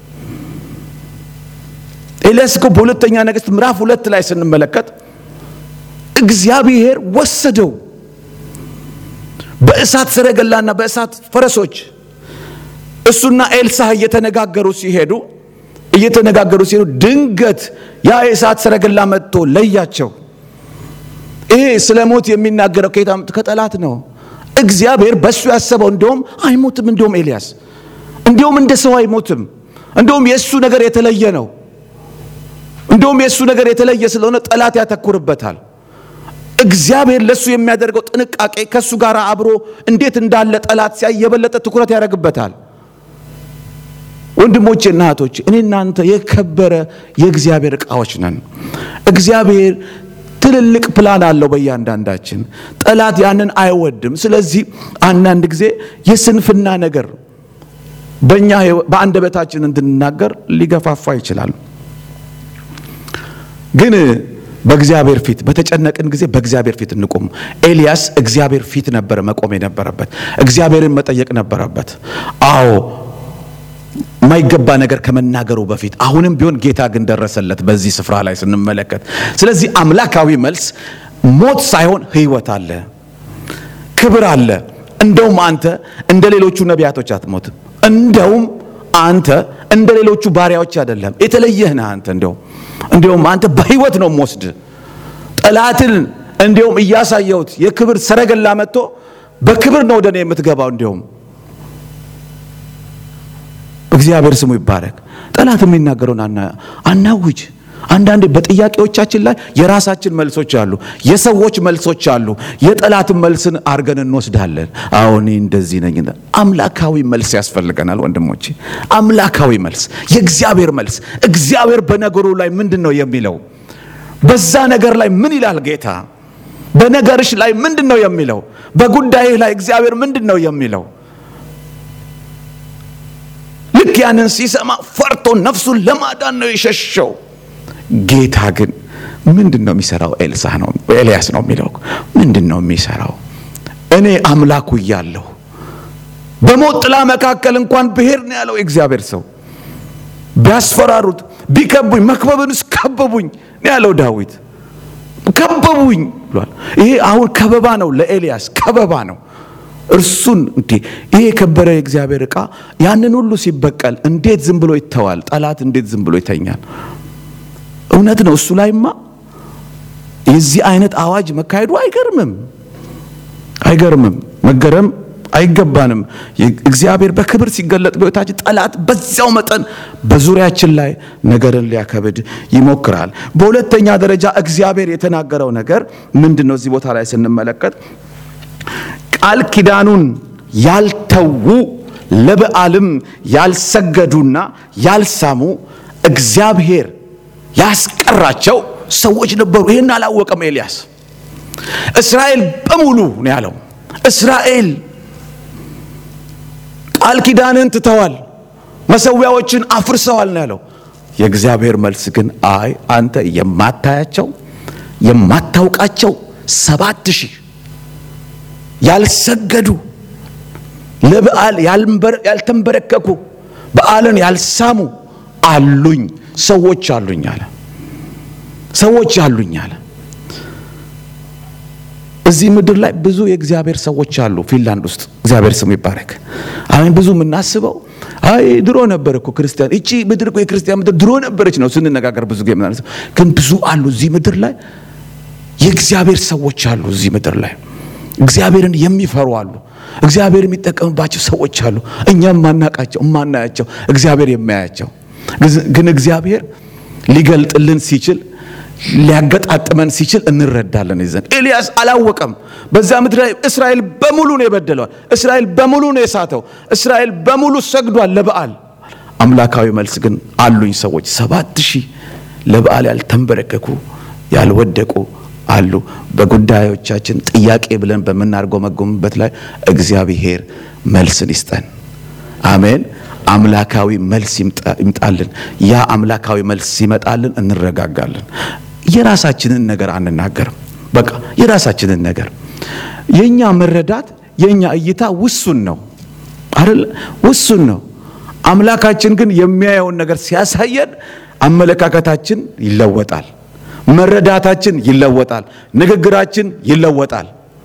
ኤልያስ እኮ በሁለተኛ ነገሥት ምዕራፍ ሁለት ላይ ስንመለከት እግዚአብሔር ወሰደው በእሳት ሰረገላና በእሳት ፈረሶች። እሱና ኤልሳዕ እየተነጋገሩ ሲሄዱ እየተነጋገሩ ሲሄዱ ድንገት ያ የእሳት ሰረገላ መጥቶ ለያቸው። ይሄ ስለ ሞት የሚናገረው ከየት አመጡ? ከጠላት ነው። እግዚአብሔር በእሱ ያሰበው እንደውም አይሞትም። እንደውም ኤልያስ እንደውም እንደ ሰው አይሞትም። እንደውም የእሱ ነገር የተለየ ነው። እንደውም የእሱ ነገር የተለየ ስለሆነ ጠላት ያተኩርበታል። እግዚአብሔር ለእሱ የሚያደርገው ጥንቃቄ ከእሱ ጋር አብሮ እንዴት እንዳለ ጠላት ሲያይ የበለጠ ትኩረት ያደርግበታል። ወንድሞቼና እህቶቼ እኔ እናንተ የከበረ የእግዚአብሔር ዕቃዎች ነን። እግዚአብሔር ትልልቅ ፕላን አለው በእያንዳንዳችን። ጠላት ያንን አይወድም። ስለዚህ አንዳንድ ጊዜ የስንፍና ነገር በእኛ በአንደበታችን እንድንናገር ሊገፋፋ ይችላል። ግን በእግዚአብሔር ፊት በተጨነቅን ጊዜ በእግዚአብሔር ፊት እንቁም። ኤልያስ እግዚአብሔር ፊት ነበረ መቆም የነበረበት፣ እግዚአብሔርን መጠየቅ ነበረበት። አዎ የማይገባ ነገር ከመናገሩ በፊት አሁንም ቢሆን ጌታ ግን ደረሰለት በዚህ ስፍራ ላይ ስንመለከት። ስለዚህ አምላካዊ መልስ ሞት ሳይሆን ሕይወት አለ፣ ክብር አለ። እንደውም አንተ እንደ ሌሎቹ ነቢያቶች አትሞትም። እንደውም አንተ እንደ ሌሎቹ ባሪያዎች አይደለም፣ የተለየህ ነህ አንተ እንደውም እንዲሁም አንተ በህይወት ነው የምወስድ ጠላትን እንዲሁም እያሳየሁት የክብር ሰረገላ መጥቶ በክብር ነው ወደ እኔ የምትገባው። እንዲሁም እግዚአብሔር ስሙ ይባረክ። ጠላት የሚናገረውን አናውጅ። አንዳንዴ በጥያቄዎቻችን ላይ የራሳችን መልሶች አሉ፣ የሰዎች መልሶች አሉ። የጠላትን መልስን አርገን እንወስዳለን። አሁን እንደዚህ ነኝ። አምላካዊ መልስ ያስፈልገናል ወንድሞቼ፣ አምላካዊ መልስ፣ የእግዚአብሔር መልስ። እግዚአብሔር በነገሩ ላይ ምንድን ነው የሚለው? በዛ ነገር ላይ ምን ይላል ጌታ? በነገርሽ ላይ ምንድን ነው የሚለው? በጉዳይህ ላይ እግዚአብሔር ምንድን ነው የሚለው? ልክ ያንን ሲሰማ ፈርቶ ነፍሱን ለማዳን ነው የሸሸው። ጌታ ግን ምንድን ነው የሚሰራው? ኤልሳ ነው ኤልያስ ነው የሚለው ምንድን ነው የሚሰራው? እኔ አምላኩ እያለሁ በሞት ጥላ መካከል እንኳን ብሄድ ነው ያለው የእግዚአብሔር ሰው። ቢያስፈራሩት ቢከቡኝ፣ መክበብንስ ከበቡኝ ነው ያለው ዳዊት። ከበቡኝ ብሏል። ይሄ አሁን ከበባ ነው ለኤልያስ ከበባ ነው። እርሱን እንዴ ይሄ የከበረ የእግዚአብሔር ዕቃ ያንን ሁሉ ሲበቀል እንዴት ዝም ብሎ ይተዋል? ጠላት እንዴት ዝም ብሎ ይተኛል? እውነት ነው። እሱ ላይማ የዚህ አይነት አዋጅ መካሄዱ አይገርምም፣ አይገርምም። መገረም አይገባንም። እግዚአብሔር በክብር ሲገለጥ በሕይወታችን ጠላት በዚያው መጠን በዙሪያችን ላይ ነገርን ሊያከብድ ይሞክራል። በሁለተኛ ደረጃ እግዚአብሔር የተናገረው ነገር ምንድን ነው? እዚህ ቦታ ላይ ስንመለከት ቃል ኪዳኑን ያልተዉ ለበዓልም ያልሰገዱና ያልሳሙ እግዚአብሔር ያስቀራቸው ሰዎች ነበሩ። ይህን አላወቀም ኤልያስ። እስራኤል በሙሉ ነው ያለው። እስራኤል ቃል ኪዳንን ትተዋል፣ መሰዊያዎችን አፍርሰዋል ነው ያለው። የእግዚአብሔር መልስ ግን አይ አንተ የማታያቸው የማታውቃቸው ሰባት ሺህ ያልሰገዱ ለበዓል ያልተንበረከኩ በዓልን ያልሳሙ አሉኝ ሰዎች አሉኝ አለ። ሰዎች አሉኝ አለ። እዚህ ምድር ላይ ብዙ የእግዚአብሔር ሰዎች አሉ። ፊንላንድ ውስጥ እግዚአብሔር ስሙ ይባረክ። አሁን ብዙ የምናስበው አይ ድሮ ነበር እኮ ክርስቲያን፣ እቺ ምድር እኮ የክርስቲያን ምድር ድሮ ነበረች ነው ስንነጋገር ብዙ ጊዜ ምናምን። ግን ብዙ አሉ እዚህ ምድር ላይ የእግዚአብሔር ሰዎች አሉ። እዚህ ምድር ላይ እግዚአብሔርን የሚፈሩ አሉ። እግዚአብሔር የሚጠቀምባቸው ሰዎች አሉ። እኛም ማናቃቸው እማናያቸው እግዚአብሔር የማያቸው ግን እግዚአብሔር ሊገልጥልን ሲችል ሊያገጣጥመን ሲችል እንረዳለን። ይዘን ኤልያስ አላወቀም። በዛ ምድር ላይ እስራኤል በሙሉ ነው የበደለዋል። እስራኤል በሙሉ ነው የሳተው። እስራኤል በሙሉ ሰግዷል ለበዓል። አምላካዊ መልስ ግን አሉኝ ሰዎች ሰባት ሺህ ለበዓል ያልተንበረከኩ ያልወደቁ አሉ። በጉዳዮቻችን ጥያቄ ብለን በምናርጎመጎምበት ላይ እግዚአብሔር መልስን ይስጠን። አሜን። አምላካዊ መልስ ይምጣልን። ያ አምላካዊ መልስ ሲመጣልን እንረጋጋለን። የራሳችንን ነገር አንናገርም። በቃ የራሳችንን ነገር የኛ መረዳት የኛ እይታ ውሱን ነው አይደል? ውሱን ነው። አምላካችን ግን የሚያየውን ነገር ሲያሳየን አመለካከታችን ይለወጣል። መረዳታችን ይለወጣል። ንግግራችን ይለወጣል።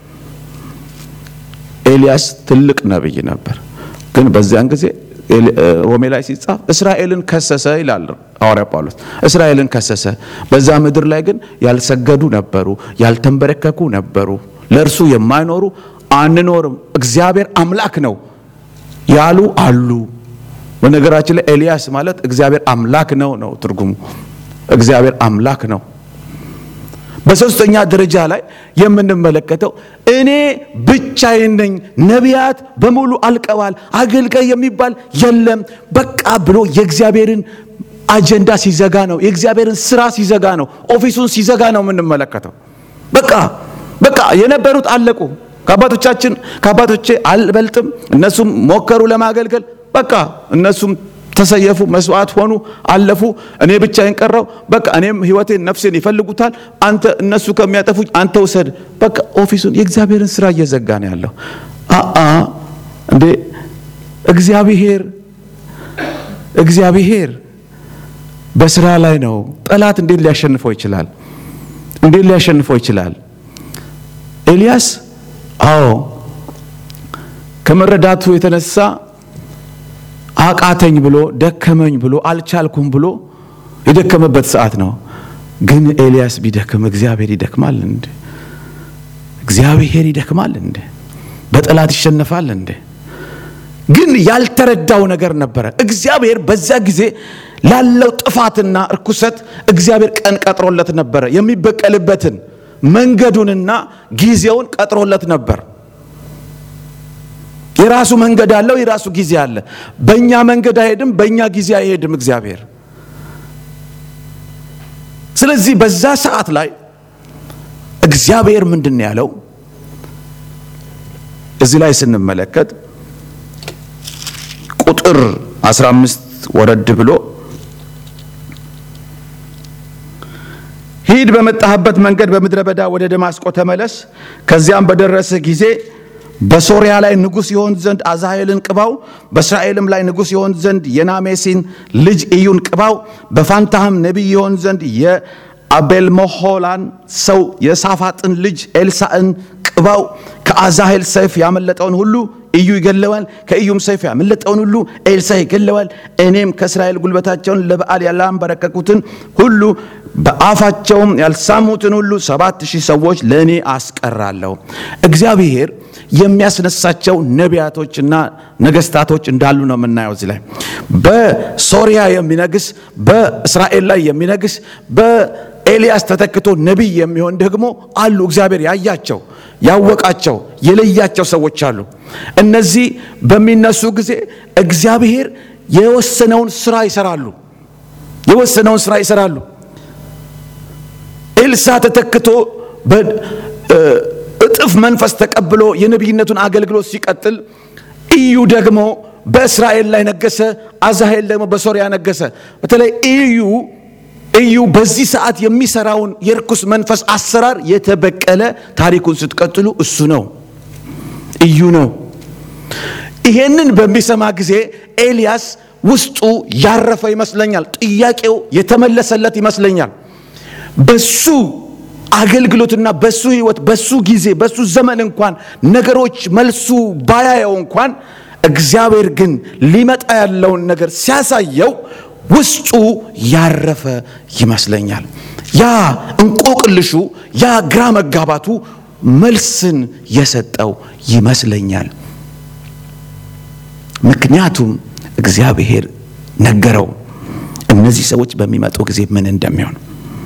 ኤልያስ ትልቅ ነቢይ ነበር፣ ግን በዚያን ጊዜ ሮሜ ላይ ሲጻፍ እስራኤልን ከሰሰ ይላል ሐዋርያ ጳውሎስ። እስራኤልን ከሰሰ። በዛ ምድር ላይ ግን ያልሰገዱ ነበሩ፣ ያልተንበረከኩ ነበሩ፣ ለእርሱ የማይኖሩ አንኖርም፣ እግዚአብሔር አምላክ ነው ያሉ አሉ። በነገራችን ላይ ኤልያስ ማለት እግዚአብሔር አምላክ ነው ነው ትርጉሙ። እግዚአብሔር አምላክ ነው። በሶስተኛ ደረጃ ላይ የምንመለከተው እኔ ብቻዬን ነኝ፣ ነቢያት በሙሉ አልቀዋል፣ አገልጋይ የሚባል የለም፣ በቃ ብሎ የእግዚአብሔርን አጀንዳ ሲዘጋ ነው፣ የእግዚአብሔርን ስራ ሲዘጋ ነው፣ ኦፊሱን ሲዘጋ ነው የምንመለከተው። በቃ በቃ የነበሩት አለቁ። ከአባቶቻችን ከአባቶቼ አልበልጥም፣ እነሱም ሞከሩ ለማገልገል፣ በቃ እነሱም ተሰየፉ፣ መስዋዕት ሆኑ፣ አለፉ። እኔ ብቻዬን ቀረው። በቃ እኔም ህይወቴን ነፍሴን ይፈልጉታል። አንተ እነሱ ከሚያጠፉኝ አንተ ውሰድ። በቃ ኦፊሱን የእግዚአብሔርን ስራ እየዘጋ ነው ያለው። አአ እንዴ እግዚአብሔር እግዚአብሔር በስራ ላይ ነው። ጠላት እንዴት ሊያሸንፈው ይችላል? እንዴት ሊያሸንፈው ይችላል? ኤልያስ አዎ ከመረዳቱ የተነሳ አቃተኝ ብሎ ደከመኝ ብሎ አልቻልኩም ብሎ የደከመበት ሰዓት ነው። ግን ኤልያስ ቢደክም እግዚአብሔር ይደክማል እንዴ? እግዚአብሔር ይደክማል እንዴ? በጠላት ይሸነፋል እንዴ? ግን ያልተረዳው ነገር ነበረ። እግዚአብሔር በዛ ጊዜ ላለው ጥፋትና እርኩሰት እግዚአብሔር ቀን ቀጥሮለት ነበረ። የሚበቀልበትን መንገዱንና ጊዜውን ቀጥሮለት ነበር። የራሱ መንገድ አለው፣ የራሱ ጊዜ አለ። በእኛ መንገድ አይሄድም፣ በእኛ ጊዜ አይሄድም እግዚአብሔር። ስለዚህ በዛ ሰዓት ላይ እግዚአብሔር ምንድን ነው ያለው? እዚህ ላይ ስንመለከት ቁጥር 15 ወረድ ብሎ ሂድ በመጣህበት መንገድ በምድረ በዳ ወደ ደማስቆ ተመለስ። ከዚያም በደረስህ ጊዜ በሶርያ ላይ ንጉሥ ይሆን ዘንድ አዛሄልን ቅባው፣ በእስራኤልም ላይ ንጉሥ ይሆን ዘንድ የናሜሲን ልጅ ኢዩን ቅባው፣ በፋንታህም ነቢይ ይሆን ዘንድ የአቤልመሆላን ሰው የሳፋጥን ልጅ ኤልሳዕን ቅባው፣ ከአዛሄል ሰይፍ ያመለጠውን ሁሉ ኢዩ ይገለዋል፣ ከኢዩም ሰይፍ ያመለጠውን ሁሉ ኤልሳ ይገለዋል። እኔም ከእስራኤል ጉልበታቸውን ለበዓል ያላንበረከኩትን ሁሉ በአፋቸውም ያልሳሙትን ሁሉ ሰባት ሺህ ሰዎች ለእኔ አስቀራለሁ። እግዚአብሔር የሚያስነሳቸው ነቢያቶችና ነገስታቶች እንዳሉ ነው የምናየው እዚህ ላይ በሶሪያ የሚነግስ በእስራኤል ላይ የሚነግስ በኤልያስ ተተክቶ ነቢይ የሚሆን ደግሞ አሉ። እግዚአብሔር ያያቸው ያወቃቸው የለያቸው ሰዎች አሉ። እነዚህ በሚነሱ ጊዜ እግዚአብሔር የወሰነውን ስራ ይሰራሉ። የወሰነውን ስራ ይሰራሉ። ኤልሳ ተተክቶ እጥፍ መንፈስ ተቀብሎ የነቢይነቱን አገልግሎት ሲቀጥል ኢዩ ደግሞ በእስራኤል ላይ ነገሰ። አዛሄል ደግሞ በሶሪያ ነገሰ። በተለይ ኢዩ ኢዩ በዚህ ሰዓት የሚሰራውን የርኩስ መንፈስ አሰራር የተበቀለ ታሪኩን ስትቀጥሉ እሱ ነው፣ ኢዩ ነው። ይሄንን በሚሰማ ጊዜ ኤልያስ ውስጡ ያረፈ ይመስለኛል። ጥያቄው የተመለሰለት ይመስለኛል። በሱ አገልግሎትና በሱ ህይወት በሱ ጊዜ በሱ ዘመን እንኳን ነገሮች መልሱ ባያየው እንኳን እግዚአብሔር ግን ሊመጣ ያለውን ነገር ሲያሳየው ውስጡ ያረፈ ይመስለኛል። ያ እንቆቅልሹ ያ ግራ መጋባቱ መልስን የሰጠው ይመስለኛል። ምክንያቱም እግዚአብሔር ነገረው እነዚህ ሰዎች በሚመጡ ጊዜ ምን እንደሚሆን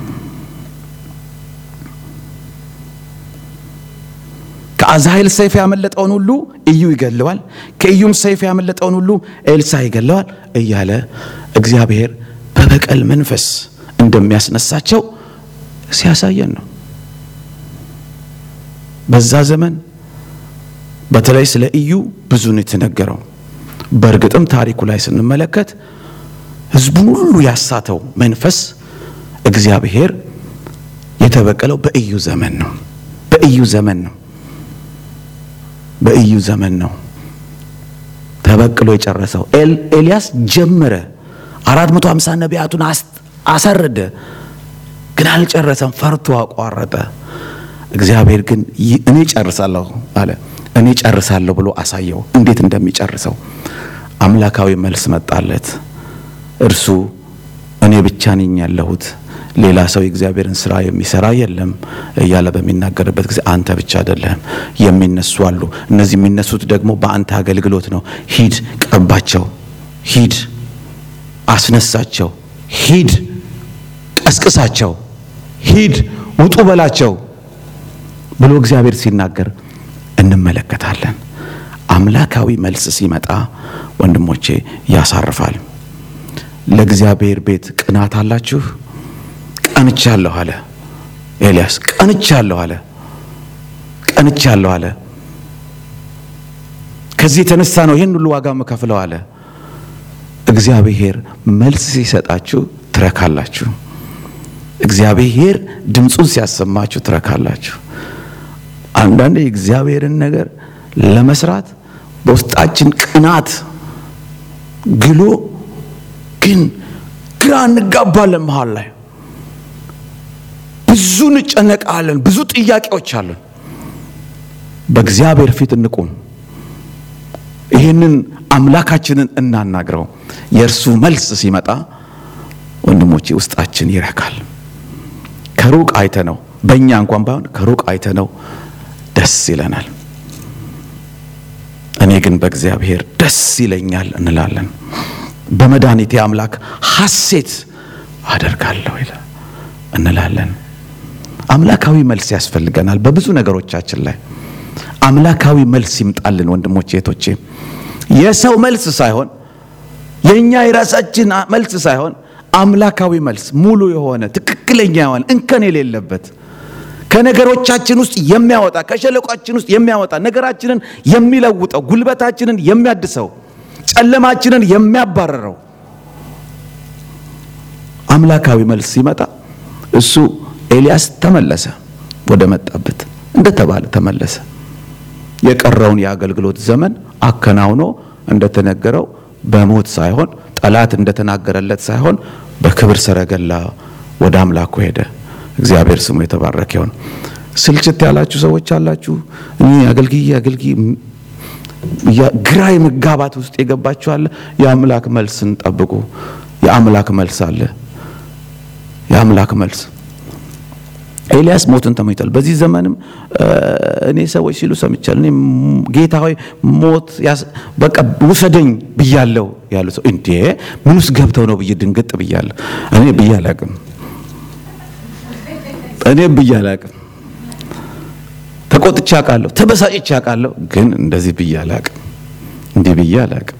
ከአዛሄል ሰይፍ ያመለጠውን ሁሉ ኢዩ ይገለዋል፣ ከኢዩም ሰይፍ ያመለጠውን ሁሉ ኤልሳ ይገለዋል እያለ እግዚአብሔር በበቀል መንፈስ እንደሚያስነሳቸው ሲያሳየን ነው። በዛ ዘመን በተለይ ስለ ኢዩ ብዙ ነው የተነገረው። በእርግጥም ታሪኩ ላይ ስንመለከት ሕዝቡን ሁሉ ያሳተው መንፈስ እግዚአብሔር የተበቀለው በኢዩ ዘመን ነው። በኢዩ ዘመን ነው። በኢዩ ዘመን ነው ተበቅሎ የጨረሰው። ኤልያስ ጀመረ፣ አራት መቶ ሃምሳ ነቢያቱን አሳረደ፣ ግን አልጨረሰም። ፈርቶ አቋረጠ። እግዚአብሔር ግን እኔ ጨርሳለሁ አለ። እኔ ጨርሳለሁ ብሎ አሳየው እንዴት እንደሚጨርሰው። አምላካዊ መልስ መጣለት። እርሱ እኔ ብቻ ነኝ ያለሁት ሌላ ሰው የእግዚአብሔርን ስራ የሚሰራ የለም እያለ በሚናገርበት ጊዜ አንተ ብቻ አይደለህም፣ የሚነሱ አሉ። እነዚህ የሚነሱት ደግሞ በአንተ አገልግሎት ነው። ሂድ፣ ቀባቸው፣ ሂድ፣ አስነሳቸው፣ ሂድ፣ ቀስቅሳቸው፣ ሂድ፣ ውጡ በላቸው ብሎ እግዚአብሔር ሲናገር እንመለከታለን። አምላካዊ መልስ ሲመጣ ወንድሞቼ ያሳርፋል። ለእግዚአብሔር ቤት ቅናት አላችሁ? ቀንቻለሁ አለ ኤልያስ። ቀንቻለሁ አለ ቀንቻለሁ አለ። ከዚህ የተነሳ ነው ይህን ሁሉ ዋጋ መከፍለው አለ። እግዚአብሔር መልስ ሲሰጣችሁ ትረካላችሁ። እግዚአብሔር ድምፁን ሲያሰማችሁ ትረካላችሁ። አንዳንድ የእግዚአብሔርን ነገር ለመስራት በውስጣችን ቅናት ግሎ ግን ግራ እንጋባለን መሃል ላይ ብዙ እንጨነቃለን። ብዙ ጥያቄዎች አለን። በእግዚአብሔር ፊት እንቁም። ይህንን አምላካችንን እናናግረው። የእርሱ መልስ ሲመጣ ወንድሞቼ ውስጣችን ይረካል። ከሩቅ አይተ ነው በእኛ እንኳን ባይሆን ከሩቅ አይተ ነው ደስ ይለናል። እኔ ግን በእግዚአብሔር ደስ ይለኛል እንላለን። በመድኃኒቴ አምላክ ሐሴት አደርጋለሁ እንላለን። አምላካዊ መልስ ያስፈልገናል። በብዙ ነገሮቻችን ላይ አምላካዊ መልስ ይምጣልን ወንድሞቼ እህቶቼ። የሰው መልስ ሳይሆን የእኛ የራሳችን መልስ ሳይሆን አምላካዊ መልስ ሙሉ የሆነ ትክክለኛ የሆነ እንከን የሌለበት ከነገሮቻችን ውስጥ የሚያወጣ ከሸለቋችን ውስጥ የሚያወጣ ነገራችንን የሚለውጠው ጉልበታችንን የሚያድሰው ጨለማችንን የሚያባረረው አምላካዊ መልስ ሲመጣ እሱ ኤልያስ ተመለሰ፣ ወደ መጣበት እንደተባለ ተመለሰ። የቀረውን የአገልግሎት ዘመን አከናውኖ እንደተነገረው በሞት ሳይሆን ጠላት እንደተናገረለት ሳይሆን በክብር ሰረገላ ወደ አምላኩ ሄደ። እግዚአብሔር ስሙ የተባረከ ይሁን። ስልችት ያላችሁ ሰዎች አላችሁ። እኔ አገልግዬ አገልግዬ ግራ የመጋባት ውስጥ የገባችሁ አለ። የአምላክ መልስን ጠብቁ። የአምላክ መልስ አለ። የአምላክ መልስ ኤልያስ ሞትን ተመኝቷል። በዚህ ዘመንም እኔ ሰዎች ሲሉ ሰምቻለሁ። እኔ ጌታ ሆይ ሞት በቃ ውሰደኝ ብያለሁ ያሉ ሰው እንዴ ምን ውስጥ ገብተው ነው ብዬ ድንግጥ ብያለሁ። እኔ ብዬ አላቅም። እኔ ብዬ አላቅም። ተቆጥቼ አውቃለሁ፣ ተበሳጭቼ አውቃለሁ። ግን እንደዚህ ብዬ አላቅም። እንዲህ ብዬ አላቅም።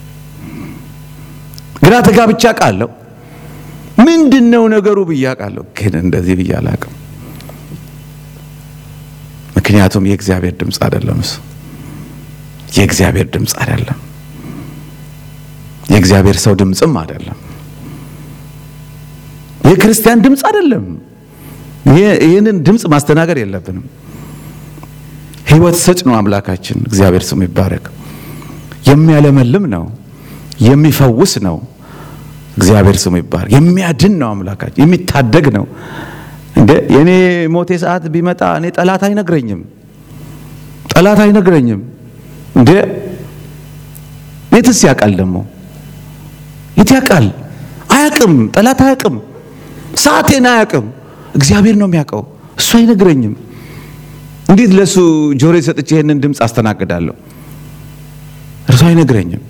ግራ ተጋብቼ አውቃለሁ። ምንድን ነው ነገሩ ብዬ አውቃለሁ። ግን እንደዚህ ብዬ አላቅም። ምክንያቱም የእግዚአብሔር ድምፅ አይደለም። እሱ የእግዚአብሔር ድምፅ አይደለም። የእግዚአብሔር ሰው ድምፅም አይደለም። የክርስቲያን ድምፅ አይደለም። ይህንን ድምፅ ማስተናገድ የለብንም። ሕይወት ሰጭ ነው አምላካችን። እግዚአብሔር ስሙ ይባረክ። የሚያለመልም ነው፣ የሚፈውስ ነው። እግዚአብሔር ስሙ ይባረክ። የሚያድን ነው አምላካችን፣ የሚታደግ ነው። እንደ የኔ ሞቴ ሰዓት ቢመጣ እኔ ጠላት አይነግረኝም፣ ጠላት አይነግረኝም። እንደ የትስ ያውቃል ደግሞ የት ያውቃል? አያውቅም። ጠላት አያውቅም። ሰዓቴን አያውቅም። እግዚአብሔር ነው የሚያውቀው። እሱ አይነግረኝም። እንዴት ለእሱ ጆሮ ሰጥቼ ይህንን ድምፅ አስተናግዳለሁ? እርሱ አይነግረኝም።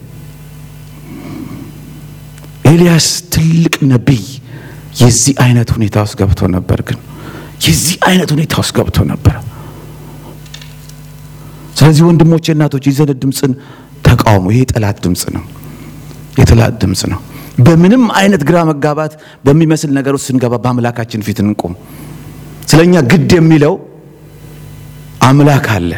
ኤልያስ ትልቅ ነቢይ የዚህ አይነት ሁኔታ ውስጥ ገብቶ ነበር። ግን የዚህ አይነት ሁኔታ ውስጥ ገብቶ ነበር። ስለዚህ ወንድሞቼ፣ እናቶች የዘነ ድምፅን ተቃውሞ። ይሄ የጠላት ድምፅ ነው፣ የጠላት ድምፅ ነው። በምንም አይነት ግራ መጋባት በሚመስል ነገር ውስጥ ስንገባ በአምላካችን ፊት እንቁም። ስለኛ ግድ የሚለው አምላክ አለ።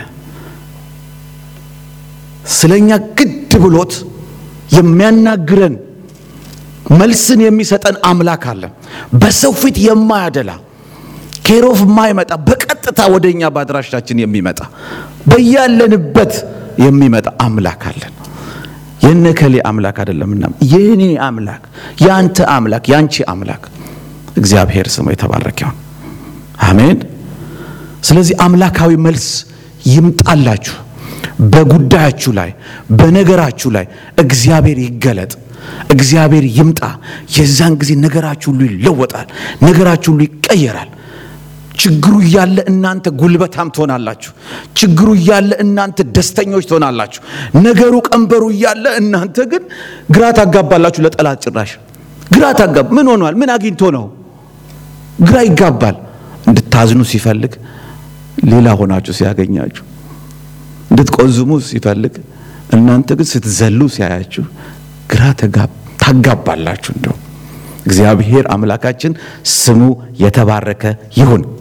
ስለኛ ግድ ብሎት የሚያናግረን መልስን የሚሰጠን አምላክ አለ። በሰው ፊት የማያደላ ኬሮፍ የማይመጣ በቀጥታ ወደኛ በአድራሻችን የሚመጣ በያለንበት የሚመጣ አምላክ አለን። የነከሌ አምላክ አይደለምና የኔ አምላክ፣ የአንተ አምላክ፣ የአንቺ አምላክ እግዚአብሔር ስሙ የተባረከ ይሁን። አሜን። ስለዚህ አምላካዊ መልስ ይምጣላችሁ። በጉዳያችሁ ላይ በነገራችሁ ላይ እግዚአብሔር ይገለጥ። እግዚአብሔር ይምጣ። የዛን ጊዜ ነገራችሁ ሁሉ ይለወጣል። ነገራችሁ ሁሉ ይቀየራል። ችግሩ እያለ እናንተ ጉልበታም ትሆናላችሁ። ችግሩ እያለ እናንተ ደስተኞች ትሆናላችሁ። ነገሩ ቀንበሩ እያለ እናንተ ግን ግራ ታጋባላችሁ። ለጠላት ጭራሽ ግራ ታጋባ። ምን ሆኗል? ምን አግኝቶ ነው? ግራ ይጋባል። እንድታዝኑ ሲፈልግ ሌላ ሆናችሁ ሲያገኛችሁ፣ እንድትቆዝሙ ሲፈልግ እናንተ ግን ስትዘሉ ሲያያችሁ ግራ ታጋባላችሁ። እንደው እግዚአብሔር አምላካችን ስሙ የተባረከ ይሁን።